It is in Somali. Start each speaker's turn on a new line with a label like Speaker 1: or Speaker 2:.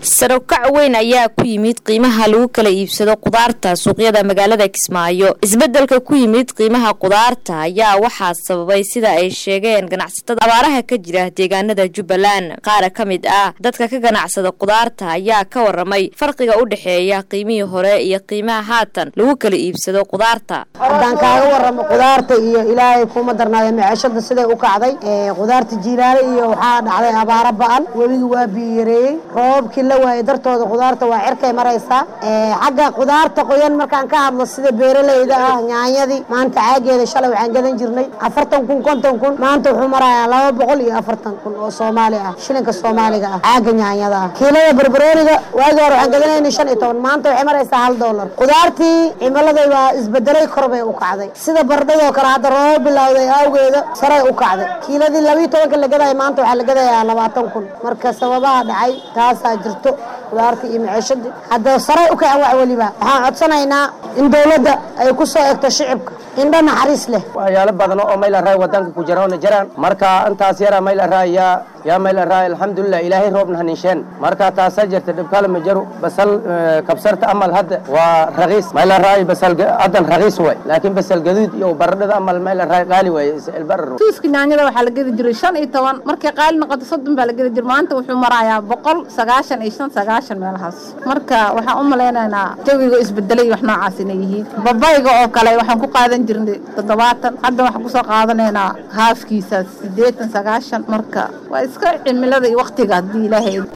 Speaker 1: sarokac weyn ayaa ku yimid qiimaha lagu kala iibsado qudaarta suuqyada magaalada kismaayo isbedelka ku yimid qiimaha qudaarta ayaa waxaa sababay sida ay sheegeen ganacsatada abaaraha ka jira deegaanada jubbaland qaar ka mid ah dadka ka ganacsada qudaarta ayaa ka waramay farqiga u dhexeeya qiimihii hore iyo qiimaha haatan lagu kala iibsado qudaarta
Speaker 2: haddaan kaaga waramo qudaarta iyo ilaahay kuma darnaada maciishada siday u kacday qudaarta jiilaale iyo waxaa dhacday abaaro ba-an webigi waa biyareeyey roobabkii la waayay dartooda qudaarta waa cirkay maraysaa xagga qudaarta qoyan markaan ka hadlo sida beeraleyda ah nyaanyadii maanta caageeda shalay waxaan gadan jirnay afartan kun konton kun maanta wuxuu marayaa laba boqol iyo afartan kun oo soomaali ah shilinka soomaaliga ah caaga nyaanyada ah kiilada barbarooniga waagii hore waxaan gadanaynay shan iyo toban maanta waxay maraysaa hal doolar qudaartii cimiladay baa isbedelay kor bay u kacday sida bardhadoo kale hadda roobab bilowday awgeeda saray u kacday kiiladii labiiyo tobanka la gadaya maanta waxaa la gadayaa labaatan kun marka sababaha dhacay taasaa jirto qudaartii iyo maciishadii hadda saray u kacan wax weliba waxaan codsanaynaa in dowladda ay ku soo egto shicibka indho naxariis leh
Speaker 3: waxyaalo badan oo mayl araay wadanka ku jiraona jiraan marka intaas yara mayl araay yaa yaa mayl araay alxamdulilah ilaahay roobna haniisheen marka taasaa jirta dhibkale ma jiro basal kabsarta amal hadda waa raqiis mayl araay basal haddan raqiis way laakiin basal gaduud iyo baradhada amal mayl araay qaali waaye ilbarar
Speaker 4: tuuska nyaanyada waxaa la gedi jiray shan iyo toban markay qaali noqoto soddon baa la gedi jiray maanta wuxuu marayaa boqol sagaashan iyo shan sagaashan meelahaas marka waxaan u malaynaynaa jawiga isbedelay wax noocaas inay yihiin babayga oo kale waxaan ku qaadan jirnay toddobaatan hadda waxaan kusoo qaadanaynaa haafkiisa siddeetan sagaashan marka waa iska cimilada iyo waktiga haddii ilaahay